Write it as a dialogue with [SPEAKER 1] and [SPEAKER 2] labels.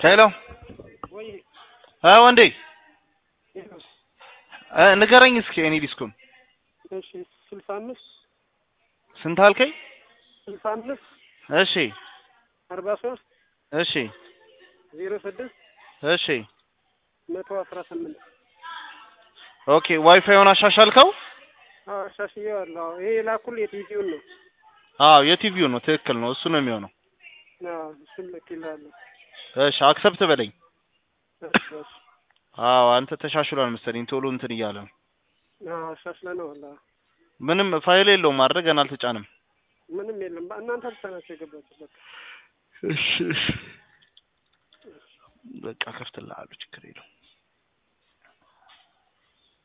[SPEAKER 1] ሄሎ
[SPEAKER 2] ወይ
[SPEAKER 1] አ ወንዴ
[SPEAKER 2] ይኸውስ፣
[SPEAKER 1] እ ንገረኝ እስኪ እኔ ዲስኩን
[SPEAKER 2] እሺ ስልሳ አምስት
[SPEAKER 1] ስንት አልከኝ?
[SPEAKER 2] ስልሳ አምስት
[SPEAKER 1] እሺ
[SPEAKER 2] አርባ ሶስት
[SPEAKER 1] እሺ
[SPEAKER 2] ዜሮ ስድስት
[SPEAKER 1] እሺ
[SPEAKER 2] መቶ አስራ ስምንት
[SPEAKER 1] ኦኬ ዋይፋዩን አሻሻልከው?
[SPEAKER 2] አዎ አሻሽዬዋለሁ። አዎ ይሄ የላኩልህ የቲቪውን ነው።
[SPEAKER 1] አዎ የቲቪው ነው ትክክል ነው እሱ ነው የሚሆነው።
[SPEAKER 2] አዎ እሱን ልኬልሃለሁ።
[SPEAKER 1] እሺ አክሰፕት በለኝ።
[SPEAKER 2] እሺ፣ እሺ።
[SPEAKER 1] አዎ አንተ ተሻሽሏል መሰለኝ ቶሎ እንትን እያለ ነው።
[SPEAKER 2] አዎ አሻሽለነዋል። አዎ
[SPEAKER 1] ምንም ፋይል የለውም አይደል? ገና አልተጫንም።
[SPEAKER 2] ምንም የለም። በ- እናንተ ብቻ ናቸው የገባችሁት። በቃ
[SPEAKER 1] እሺ እሺ በቃ ከፍትልሃለሁ ችግር የለውም።